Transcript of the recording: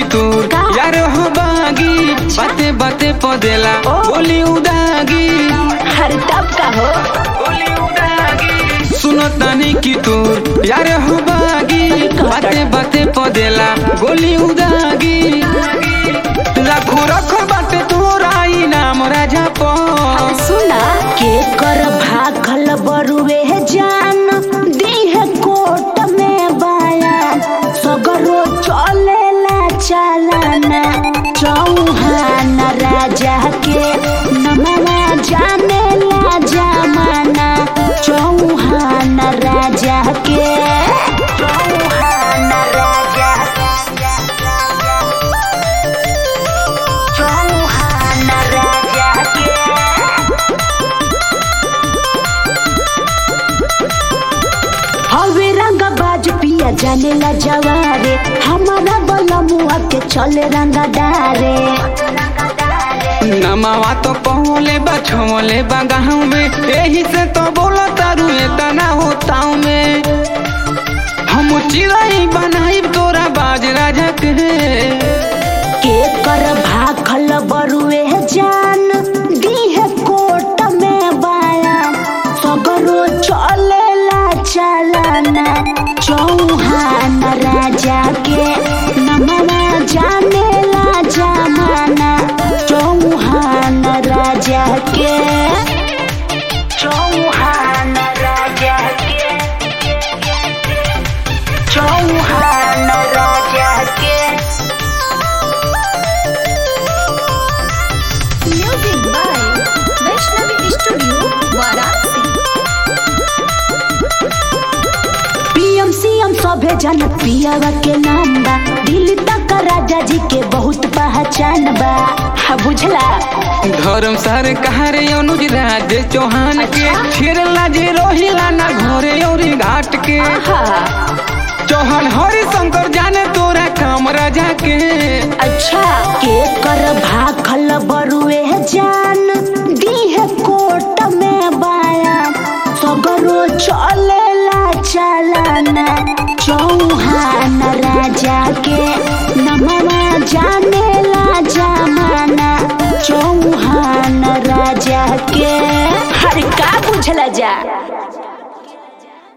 तू का? यार हो बागी बाते बाते पदेला ओ। बोली उदागी हर तब का हो बोली उदागी सुनो तानी की तू यार हो बागी बाते बाते पदेला गोली उदागी लाखो रखो बाटे तोरा इनाम राजा पो सुना के कर भाखल बरुए जान दीह कोट में बयान सगरो चलेला चलाना चौहान राजा के नमवा जानेला जमाना चौहान राजा के चौहान राजा चौहान राजा के हवे रंग बाज पिया जाने ला जवारे हमारा बला मुआ के चले रंगा डारे नमावा तो पहुले बा छोले बा गाँव में यही से तो बोला तारू इतना होताऊ में हम चिड़ाई बनाई तोरा बाज राजा के के कर भाखल बरुए जान दीह कोट में बाया सगरो चलेला चलाना चौहान राजा के नमवा जानेला जमाना चौहान राजा के चौहान राजा के चौहान राजा के Music by Vaishnavi Studio, Varanasi. PM CM सभे जन पियावा के नाम बा दिल्ली तक राजा जी के बहुत पहचान बा हा बुझला धर्म सरकार अनुज राज चौहान के अच्छा। छिरला जे रोहिला ना घरे और घाट के आहा चौहान हरि शंकर जाने तोरा काम राजा के अच्छा के कर भाखल बरुए जान दीह कोट में बाया सगरो चलेला चलाना चौहान राजा के नमवा जानेला जमाना चौहान राजा के हर का बुझला जा